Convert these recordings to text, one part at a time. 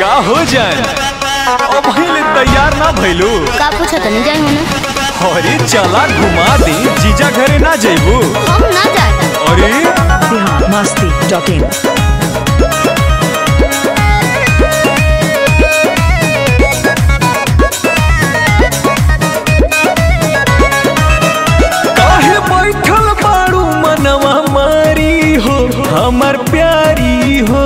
का हो जाए अब ले तैयार ना भइलू का पूछो तनी जाई होने अरे चला घुमा दी जीजा घरे ना जइबू हम ना जाता अरे बिहार मस्ती डॉट इन काहे बैठल बाड़ू मनवा मारी हो हमर प्यारी हो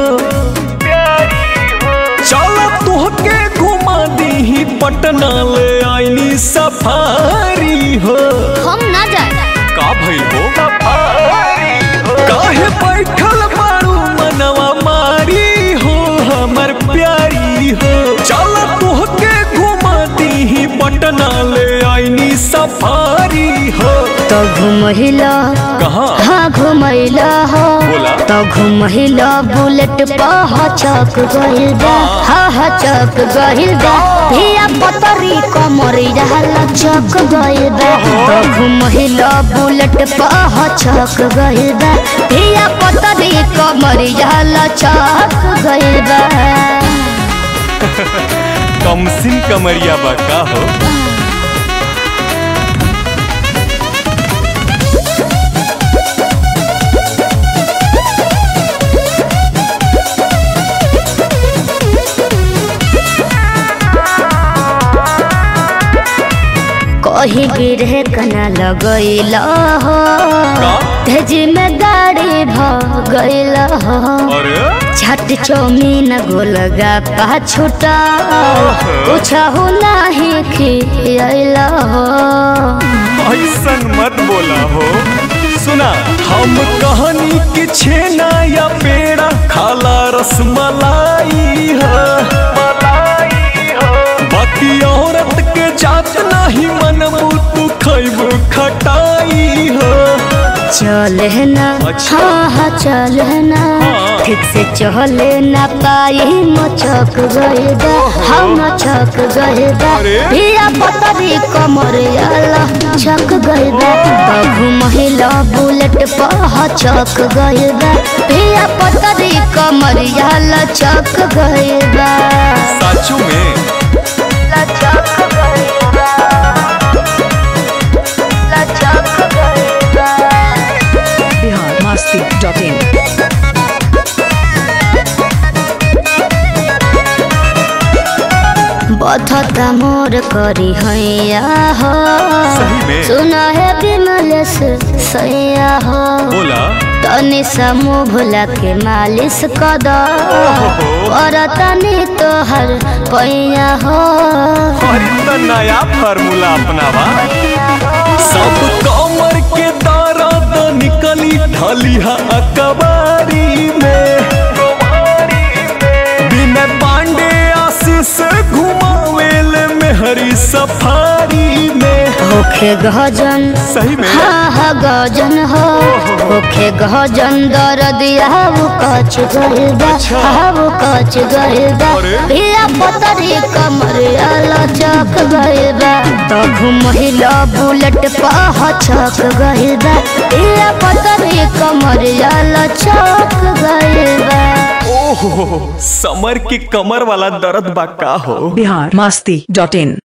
चल तुहके घुमा दी पटना ले आईनी सफारी हो हम ना जाता का भइल हो काहे बैठल बाड़ू मनवा मारी हो हमर प्यारी हो चल तुहके घुमा दी पटना ले आईनी सफारी हो तो घुमहिला कहाँ हाँ घुमैला हो बोला। तो घुमहिला बुलेट पह चक गइल बा हा हा चक गइल बा धिया पतरी कमरिया लचक गइल बा तो घुमहिला बुलेट पह चक गइल बा धिया पतरी कमरिया लचक गइल बा कमसिन कमरिया बा का हो कही गिरे कना लगैला हो का तेज में गाड़ी भ गइल हो अरे छट चौमीन गोलगा पाछुटा कुछ हो नाही खियल हो ऐसन मत बोला हो सुना हम कहानी के छेना या पेड़ा खाला रसमलाई है बाकी औरत के जात नाही मनबू तू खैबू खटाई हो चले ना अच्छा। हाँ हाँ चले ना हाँ। ठीक से चले ना पाई मचक गए बा हम मचक गए बा अरे। धिया पतरी कमर आला छक गए बा बघु महिला बुलेट पह चक गए बा धिया पतरी कमर आला चक गए बा साचू में लचक गए बा लचक गए बा बिहार मस्ती डॉट इन बथता मोर करी हैया हो सही में? सुना है विमलेश सैया हो बोला तनी समूह भुला के मालिश कद ओहो। और तनी तोहर पैया हो अरे तो नया फार्मूला अपनावा सब कमर के दर्द निकली ढलिहा अकबारी में बिना पांडे आशीष घुमावेल में हरी सफारी में होखे गजन सही में हाँ हाँ गजन हो होखे गजन दर्दिया वो कच गइल बा अच्छा। हाँ वो कच गइल बा अरे। भिया पतरी कमरिया लचक गइल बा तो घुमहिला बुलेट पह चक गइल बा भिया पतरी कमरिया लचक गइल बा ओहो समर के कमर वाला दर्द बा का हो बिहार मस्ती डॉट इन